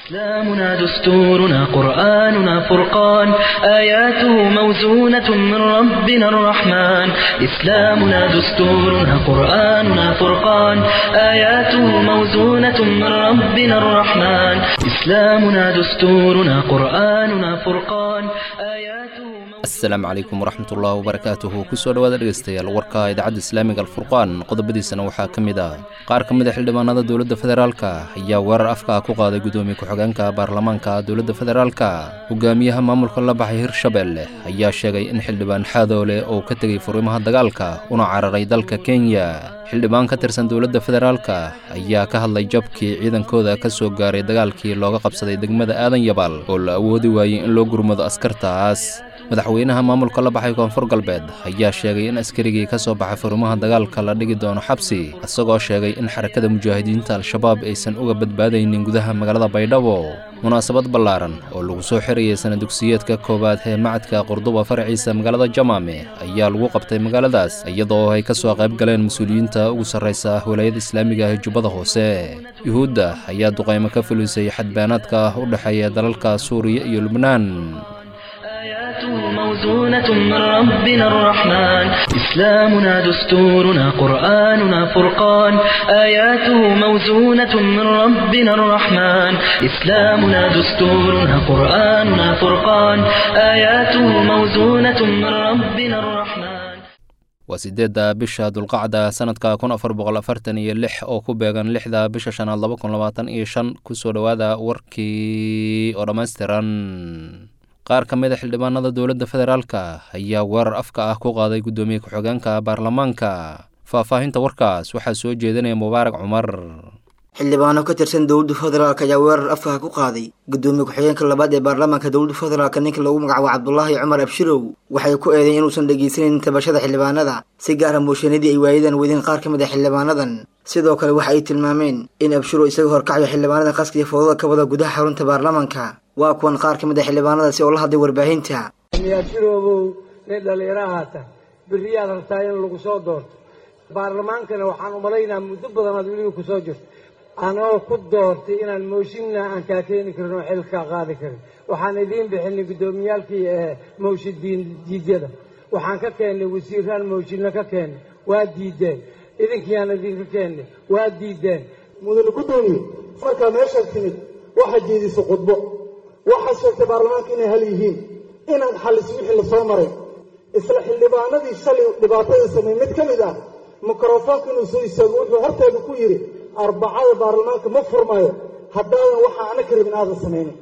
إسلامنا دستورنا قرآننا فرقان آياته موزونة من ربنا الرحمن إسلامنا دستورنا قرآننا فرقان آياته موزونة من ربنا الرحمن إسلامنا دستورنا قرآننا فرقان آياته asalaamu calaykum waraxmatullaahi wabarakaatuhu kusoo dhowaada dhegeystayaal warka idaacadda islaamiga alfurqaan qodobadiisana waxaa ka mid ah qaar ka mid a xildhibaanada dowladda federaalka ayaa weerar afka ku qaaday guddoomiye ku-xigeenka baarlamaanka dowladda federaalka hogaamiyaha maamulka la baxay hirshabelle ayaa sheegay in xildhibaan xaadoole oo ka tegey furimaha dagaalka una cararay dalka kenya xildhibaan ka tirsan dowladda federaalka ayaa ka hadlay jabkii ciidankooda ka soo gaaray dagaalkii looga qabsaday degmada aadan yabaal oo la awoodi waayey in loo gurmado askartaas madaxweynaha maamulka la baxay koonfur galbeed ayaa sheegay in askarigii ka soo baxay furimaha dagaalka la dhigi doono xabsi isagoo sheegay in xarakada mujaahidiinta al-shabaab aysan uga badbaadaynin gudaha magaalada baydhabo munaasabad ballaaran oo lagu soo xirayay sana dugsiyeedka koowaad ee macadka qurduba faraciisa magaalada jamaame ayaa lagu qabtay magaaladaas iyadoo ay ka soo qayb galeen mas-uuliyiinta ugu sarraysa wilaayada islaamiga ee jubbada hoose yuhuudda ayaa duqaymo ka fulisay xadbaanaadka u dhexeeya dalalka suuriya iyo lubnaan آياته موزونة من ربنا الرحمن إسلامنا دستورنا قرآننا فرقان آياته موزونة من ربنا الرحمن إسلامنا دستورنا قرآننا فرقان آياته موزونة من ربنا الرحمن waa siddeedda bisha dulqacda sanadka kun afar boqol afartan iyo lix oo ku beegan lixda bisha shanaad laba kun labaatan iyo shan kusoo dhowaada warkii oo dhammaystiran qaar ka mid a xildhibaanada dowladda federaalka ayaa weerar afka ah ku qaaday guddoomiye ku-xigeenka baarlamaanka faahfaahinta warkaas waxaa soo jeedinaya mubaarak cumar xildhibaano ka tirsan dowladda federaalk ayaa weerar afkaha ku qaaday guddoomiye ku-xigeenka labaad ee baarlamaanka dowladda federaalk ninka lagu magacaabo cabdulaahi cumar abshirow waxay ku eedayn inuusan dhegeysaneyn tabashada xildhibaanada si gaara mooshanadii ay waayadan wadeen qaar ka mid a xildhibaanadan sidoo kale waxa ay tilmaameen in abshirow isaga horkacayo xildhibaanada qaska iyo foodada ka wada gudaha xarunta baarlamaanka waa kuwan qaar ka mid a xildhibaanadaasi oo la hadlay warbaahinta abshiroobow nin dhallinyarahaata beriyaad rabtaa in lagu soo doorto baarlamaankana waxaan umalaynaa muddo badanaad weliba kusoo jirto anoo ku doortay inaan mooshinna aan kaa keeni karin oo xilkaa qaadi karin waxaan idiin bixinay guddoomiyaalkii mooshidiin diidyada waxaan ka keennay wasiiraan mooshinna ka keennay waa diideen idinkiiaan idinka keennay waa diideen mudane guddoomiye markaa meeshaad timid waxaad jeedisay khudbo waxaad sheegtay baarlamaanka inay hal yihiin inaad xalliso wixii lasoo maray isla xildhibaanadii shalay dhibaatada sameey mid ka mid ah mikrofoonka inuu soo istaago wuxuu horteeda ku yidhi arbacada baarlamaanka ma furmayo haddaadan waxaa ana ka rabin aadan samaynin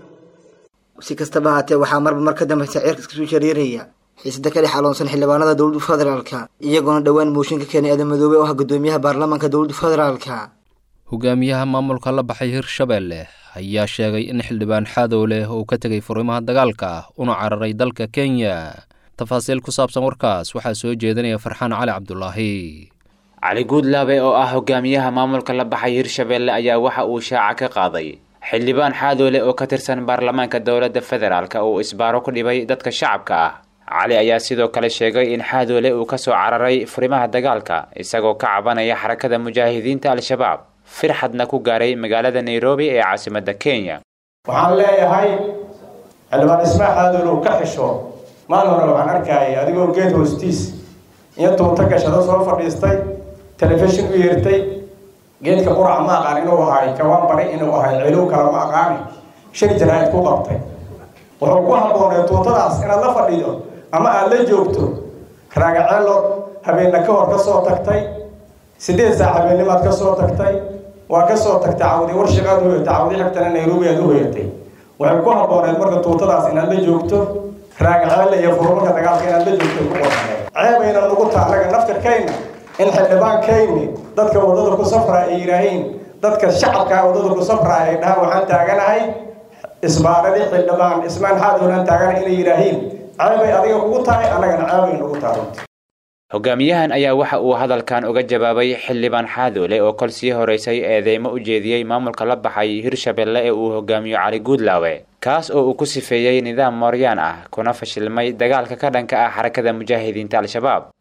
si kastaba haatee waxaa marba mar ka dambaysa ceerka iskasoo shareeraya xiisada ka dhex aloonsan xildhibaanada dowladda federaalka iyagoona dhowaan mooshin ka keenay aadan madoobe oo ah guddoomiyaha baarlamaanka dowladda federaalka hogaamiyaha maamulka la baxay hirshabelle ayaa sheegay in xildhibaan xaadow leh uu ka tegey furimaha dagaalka una cararay dalka kenya tafaasiil ku saabsan warkaas waxaa soo jeedinaya farxaan cali cabdulaahi cali guudlaabe oo ah hogaamiyaha maamulka la baxay hirshabelle ayaa waxa uu shaaca ka qaaday xildhibaan xaadoole oo ka tirsan baarlamaanka dowladda federaalk uu isbaaro ku dhibay dadka shacabka ah cali ayaa sidoo kale sheegay in xaadoole uu kasoo cararay furimaha dagaalka isagoo ka cabanaya xarakada mujaahidiinta al-shabaab firxadna ku gaaray magaalada nairobi ee caasimadda kenya waxaan leeyahay xildhibaan ismaa xaadoole uu ka xisho maalin hore waxaan arkayay adigoo geed hoostiis iyo tuunta gashado soo fadhiistay telefishin u yeertay geedka quraca ma aqaan inuu ahay kawaan bari inuu ahay cilow kale ma aqaani shir jaraa'id ku qabtay wuxuu ku habboonay tuuntadaas inaad la fadhido ama aad la joogto raagaceelo habeenna ka hor ka soo tagtay siddeed saac habeennimaad ka soo tagtay waa ka soo tagtay cawdi warshiqaad u hoyatay cawdi xigtana nairobi aad u hoyatay waxay ku habbooneed marka tuuntadaas inaad la joogto raagaceelle iyo furmarka dagaalka inaad la joogto ku qorxaneed ceebayna nagu taalaga naftirkayna in xildhibaankayni dadka waddada ku safraa ay yidhaahiin dadka shacabka waddada ku safraa ay dhahaan waxaan taaganahay isbaaradii xildhibaan ismaan xaadoolaan taaganahay inay yidhaahiin ceebay adiga kugu tahay annagana ceebay nagu tahay hogaamiyahan ayaa waxa uu hadalkan uga jawaabay xildhibaan xaadoole oo kol sii horeysay eedeymo u jeediyey maamulka la baxay hirshabelle ee uu hogaamiyo cali guudlaawe kaas oo uu ku sifeeyey nidaam mooryaan ah kuna fashilmay dagaalka ka dhanka ah xarakada mujaahidiinta al-shabaab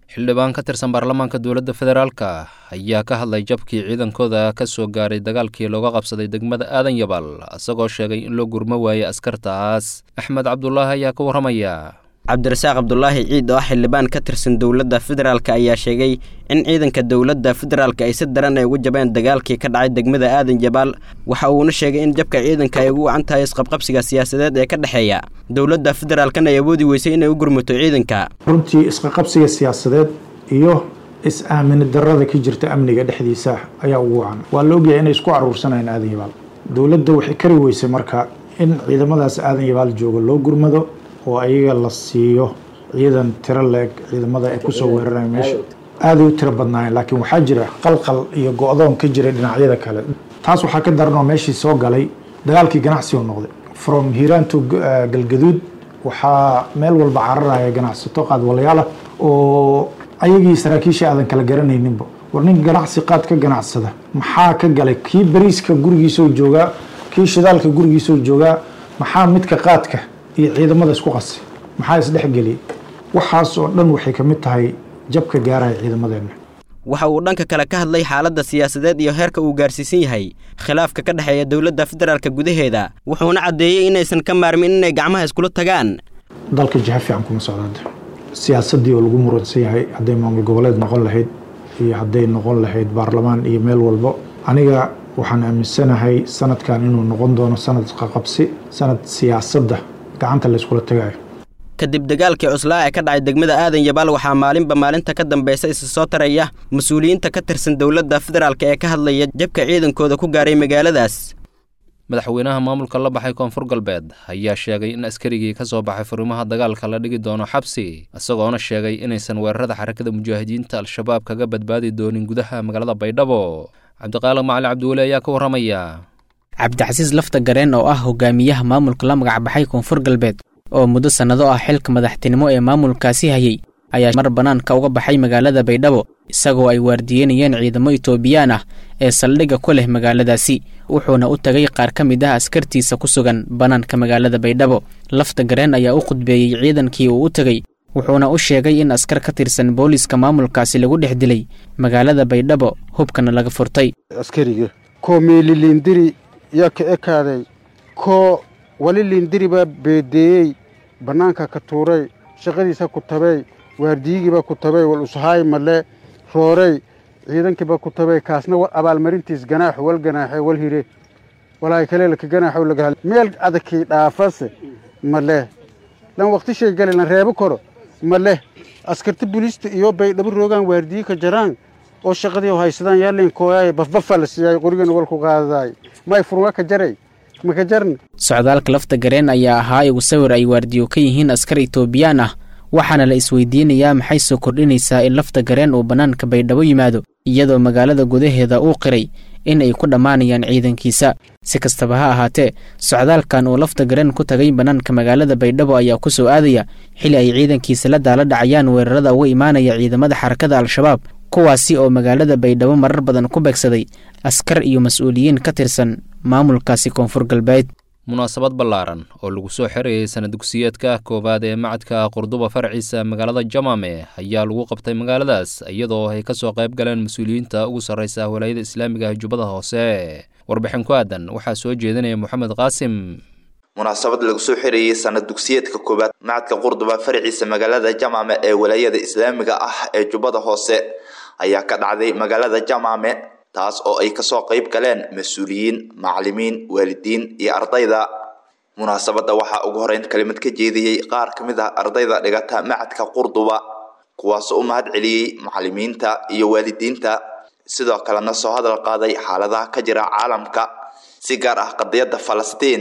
xildhibaan ka tirsan baarlamaanka dowladda federaalka ayaa ka hadlay jabkii ciidankooda ka soo gaaray dagaalkii looga qabsaday degmada aadan yabal isagoo sheegay in loo gurmo waayey askartaas axmed cabdulaahi ayaa ka warramaya cabdirasaaq cabdulaahi ciid oo ah xildhibaan ka tirsan dowladda federaalk ayaa sheegay in ciidanka dowladda federaalk ay si daran ay ugu jabeen dagaalkii ka dhacay degmada aadan jabaal waxa uuna sheegay in jabka ciidanka ay ugu wacan tahay isqabqabsiga siyaasadeed ee ka dhexeeya dowladda federaalkana ay awoodi weysay inay u gurmato ciidanka runtii isqaqabsiga siyaasadeed iyo is-aamini darada ka jirta amniga dhexdiisa ayaa ugu wacan waa la ogyahay inay isku caruursanayaan aadan yabaal dowladda waxay kari weysay marka in ciidamadaas aadan yabaal jooga loo gurmado oo ayaga la siiyo ciidan tiro leeg ciidamada ay kusoo weeraraya meesha aaday u tiro badnaayeen laakiin waxaa jira qalqal iyo go-doon ka jira dhinacyada kale taas waxaa ka daran oo meeshii soo galay dagaalkii ganacsigu noqday from hiiraan to galgaduud waxaa meel walba cararaya ganacsato qaadwalayaal ah oo ayagii saraakiisha aadan kala garanayninba war nin ganacsi qaad ka ganacsada maxaa ka galay kii bariiska gurigiisoo joogaa kii shidaalka gurigiisoo joogaa maxaa midka qaadka iyo ciidamada isku qasay maxaa isdhexgeliyay waxaas oo dhan waxay ka mid tahay jabka gaaraya ciidamadeenna waxa uu dhanka kale ka hadlay xaaladda siyaasadeed iyo heerka uu gaarsiisan yahay khilaafka ka dhexeeya dowladda federaalka gudaheeda wuxuuna caddeeyey inaysan ka maarmin inay gacmaha iskula tagaan dalka jiha fiican kuma socdaada siyaasaddii oo lagu muransan yahay hadday maamul goboleed noqon lahayd iyo hadday noqon lahayd baarlamaan iyo meel walbo aniga waxaan aaminsanahay sanadkan inuu noqon doono sanad qaqabsi sanad siyaasadda gacanta la iskula tagayo kadib dagaalkii cuslaa ee ka dhacay degmada aadan yabaal waxaa maalinba maalinta ka dambaysa isa soo taraya mas-uuliyiinta ka tirsan dowladda federaalk ee ka hadlaya jabka ciidankooda ku gaaray magaaladaas madaxweynaha maamulka la baxay koonfur galbeed ayaa sheegay in askarigii ka soo baxay furimaha dagaalka la dhigi doono xabsi isagoona sheegay inaysan weerarada xarakada mujaahidiinta al-shabaab kaga badbaadi doonin gudaha magaalada baydhabo cabdiqaaliq macali cabdiweli ayaa ka warramaya cabdicasiis lafta gareen oo ah hogaamiyaha maamulka la magacbaxay koonfur galbeed oo muddo sannado ah xilka madaxtinimo ee maamulkaasi hayay ayaa mar bannaanka uga baxay magaalada baydhabo isagoo ay waardiyeynayeen ciidamo itoobiyaan ah ee saldhigga ku leh magaaladaasi wuxuuna u tagay qaar ka mid ah askartiisa ku sugan bannaanka magaalada baydhabo lafta gareen ayaa u khudbeeyey ciidankii uu u tegey wuxuuna u sheegay in askar ka tirsan booliiska maamulkaasi lagu dhex dilay magaalada baydhabo hubkana laga furtay askariga koo meeliliindiri yaa ka ekaaday koo wali liindiri baa beedeeyey bannaanka ka tuuray shaqadiisa ku tabay waardiyigiibaa ku tabay wal ushaay male roorey ciidankiibaa ku tabay kaasna abaalmarintiis ganaaxu wal ganaaxe wal hire walaay kaleelka ganaaxow laga meel adakii dhaafase male lan waqtishay gali lan reebo koro male askarta buliista iyo baydhabo roogaan waardiyi ka jaraan oo shaqadii haysadaan yaalin kooyaay bafbafa la siiyay qorigana walku qaadadaay may furwa ka jaray maka jarna socdaalka lafta gareen ayaa ahaa igu sawir ay waardiyo ka yihiin askar itoobiyaan ah waxaana la isweydiinayaa maxay soo kordhinaysaa in lafta gareen uu bannaanka baydhabo yimaado iyadoo magaalada gudaheeda uu qiray in ay ku dhammaanayaan ciidankiisa si kastaba ha ahaatee socdaalkan uu lafta gareen ku tagay bannaanka magaalada baydhabo ayaa ku soo aadaya xili ay ciidankiisa la daala dhacayaan weerarada uga imaanaya ciidamada xarakada al-shabaab kuwaasi oo magaalada baydhabo marar badan ku beegsaday askar iyo mas-uuliyiin ka tirsan maamulkaasi koonfur galbeed munaasabad ballaaran oo lagu soo xerayay sana dugsiyeedka koowaad ee macadka qurduba farciisa magaalada jamame ayaa lagu qabtay magaaladaas iyadoo ay ka soo qayb galeen mas-uuliyiinta ugu sarraysa walaayada islaamiga jubbada hoose warbixin ku aadan waxaa soo jeedinaya moxamed qaasim munaasabad lagu soo xirayey sanad dugsiyeedka koowaad macadka qurduba farciisa magaalada jamame ee walaayada islaamiga ah ee jubbada hoose ayaa ka dhacday magaalada jamame taas oo ay kasoo qayb galeen mas-uuliyiin macalimiin waalidiin iyo ardayda munaasabadda waxaa ugu horeyn kelimad ka jeediyey qaar ka mid ah ardayda dhigata macadka qurduba kuwaasoo u mahad celiyey macalimiinta iyo waalidiinta sidoo kalena soo hadal qaaday xaaladaha ka jira caalamka si gaar ah qadiyadda falastiin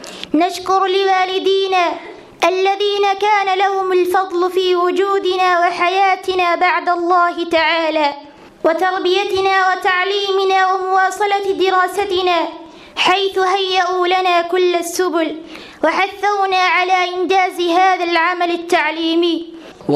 نشكر لوالدينا الذين كان لهم الفضل في وجودنا وحياتنا بعد الله تعالى وتربيتنا وتعليمنا ومواصلة دراستنا حيث هيئوا لنا كل السبل وحثونا على إنجاز هذا العمل التعليمي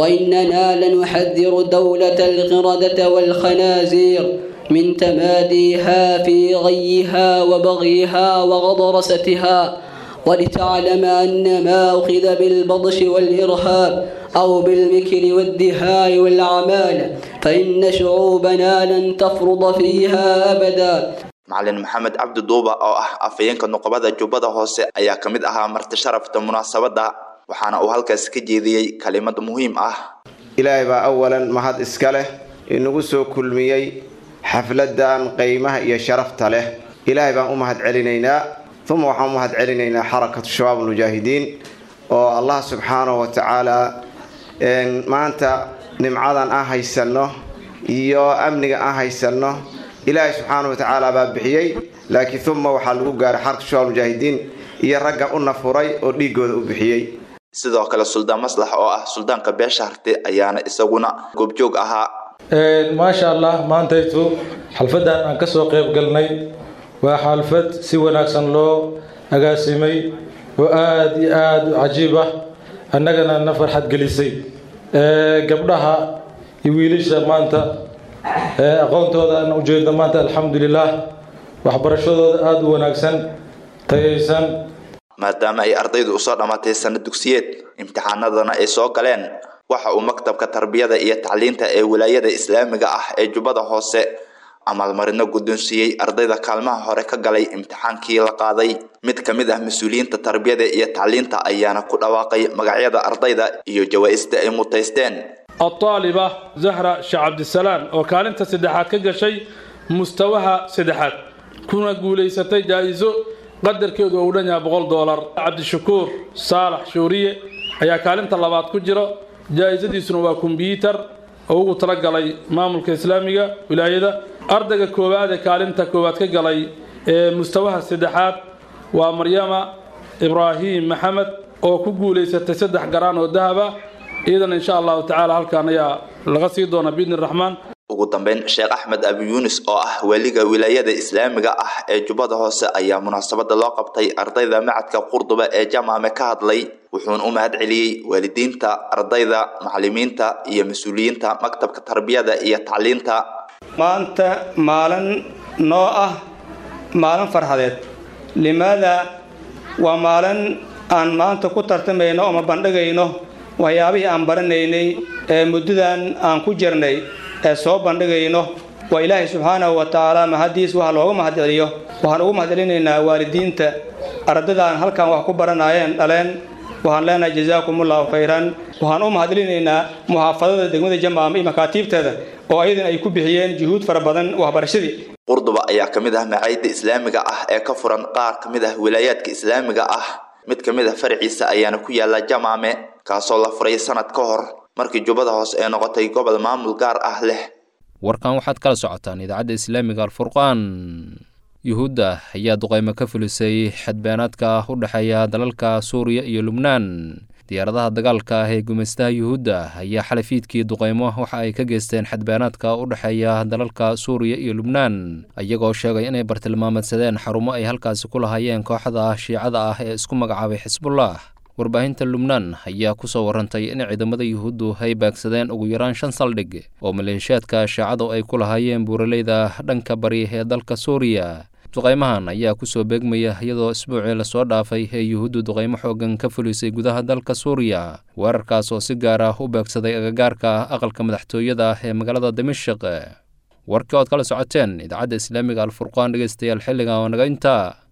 وإننا لنحذر دولة القردة والخنازير من تماديها في غيها وبغيها وغضرستها ولتعلم أن ما أخذ بالبطش والإرهاب أو بالمكر والدهاء والأعمال فإن شعوبنا لن تفرض فيها أبدا macalin maxamed cabdi duuba oo ah afhayeenka nuqbada jubbada hoose ayaa ka mid ahaa marti sharafta munaasabadda waxaana uu halkaasi ka jeediyey kalimad muhiim ah ilaahay baa awalan mahad iska leh inagu soo kulmiyey xafladan qiimaha iyo sharafta leh ilaahay baan u mahad celinaynaa uma waxaan u mahad celinaynaa xarakatu shabaab almujaahidiin oo allah subxaanahu wa tacaala maanta nimcadan aan haysanno iyo amniga aan haysanno ilaahay subxaanahu wa tacaala baa bixiyey laakiin uma waxaa lagu gaaray xarakatu shabaab almujaahidiin iyo ragga u nafuray oo dhiigooda u bixiyey sidoo kale suldaan maslax oo ah suldaanka beesha harte ayaana isaguna goobjoog ahaa maasha allah maantaytu xalfadan aan kasoo qayb galnay waa xalfad si wanaagsan loo agaasimay oo aada iyo aada u cajiib ah annagana na farxad gelisay gabdhaha iyo wiilasha maanta aqoontooda aan ujeedno maanta alxamdulilaah waxbarashadooda aada u wanaagsan tayaysan maadaama ay ardaydu usoo dhammaatay sanad dugsiyeed imtixaanadana ay soo galeen waxa uu maktabka tarbiyada iyo tacliinta ee wilaayada islaamiga ah ee jubbada hoose amaalmarino guddoonsiiyey ardayda kaalmaha hore ka galay imtixaankii la qaaday mid ka mid ah mas-uuliyiinta tarbiyada iyo tacliinta ayaana ku dhawaaqay magacyada ardayda iyo jawaa'ista ay mutaysteen الطالبة زهرة شيخ عبد السلام وكالنت سدحات كجشي مستواها سدحات كنا قولي ستي جائزو قدر كيدو أولانيا بغول دولار عبد الشكور صالح شورية ayaa kaalinta labaad ku jiro jaa-isadiisuna waa kombyuutar oo ugu talagalay maamulka islaamiga wilaayada ardayga koowaad ee kaalinta koowaad ka galay ee mustawaha saddexaad waa maryama ibraahim maxamed oo ku guulaysatay saddex garaan oo dahaba iyadana insha allahu tacaala halkaan ayaa laga sii doona biidni raxmaan ugu dambeyn sheekh axmed abi yuunis oo ah weliga wilaayada islaamiga ah ee jubbada hoose ayaa munaasabada loo qabtay ardayda macadka qurduba ee jamaame ka hadlay wuxuuna u mahad celiyey waalidiinta ardayda macalimiinta iyo mas-uuliyiinta maktabka tarbiyada iyo tacliinta maanta maalin noo ah maalin farxadeed limaada waa maalin aan maanta ku tartamayno ama bandhigayno waxyaabihii aan baranaynay ee muddadan aan ku jirnay ee soo bandhigayno waa ilaahay subxaanahu wa tacaala mahadiis waxa looga mahadceliyo waxaan ugu mahadcelinaynaa waalidiinta ardadaan halkan wax ku baranayeen dhaleen waxaan leenahay jazaakumullahu khayran waxaan u mahadcelinaynaa muxaafadada degmada jamaama iyo makaatiibteeda oo ayadan ay ku bixiyeen juhuud fara badan waxbarashadii qurduba ayaa ka mid ah macaayidda islaamiga ah ee ka furan qaar ka mid ah wilaayaadka islaamiga ah mid ka mid ah farciisa ayaana ku yaala jamaame kaasoo la furay sanad ka hor markii jubbada hoose ee noqotay gobol maamul gaar ah leh warkan waxaad kala socotaan idaacadda islaamiga alfurqaan yuhuudda ayaa duqaymo ka fulisay xadbeenaadka u dhexeeya dalalka suuriya iyo lubnaan diyaaradaha dagaalka ah ee gumaystaha yuhuudda ayaa xalafiidkii duqaymo waxa ay ka geysteen xadbeenaadka u dhexeeya dalalka suuriya iyo lubnaan iyagoo sheegay inay bartilmaameedsadeen xarumo ay halkaasi ku lahaayeen kooxda shiicada ah ee isku magacaabay xisbullah warbaahinta lubnaan ayaa ku soo warantay in ciidamada yuhuuddu ay baagsadeen ugu yaraan shan saldhig oo maleeshiyaadka shiicadu ay ku lahaayeen buuraleyda dhanka bari ee dalka suuriya duqaymahan ayaa kusoo beegmaya iyadoo isbuucii lasoo dhaafay ee yuhuuddu duqaymo xoogan ka fulisay gudaha dalka suuriya weerarkaas oo si gaar ah u beegsaday agagaarka aqalka madaxtooyada ee magaalada dimashik warkii ood kala socoteen idaacadda islaamiga alfurqaan dhegeystayaal xilligan waa naga intaa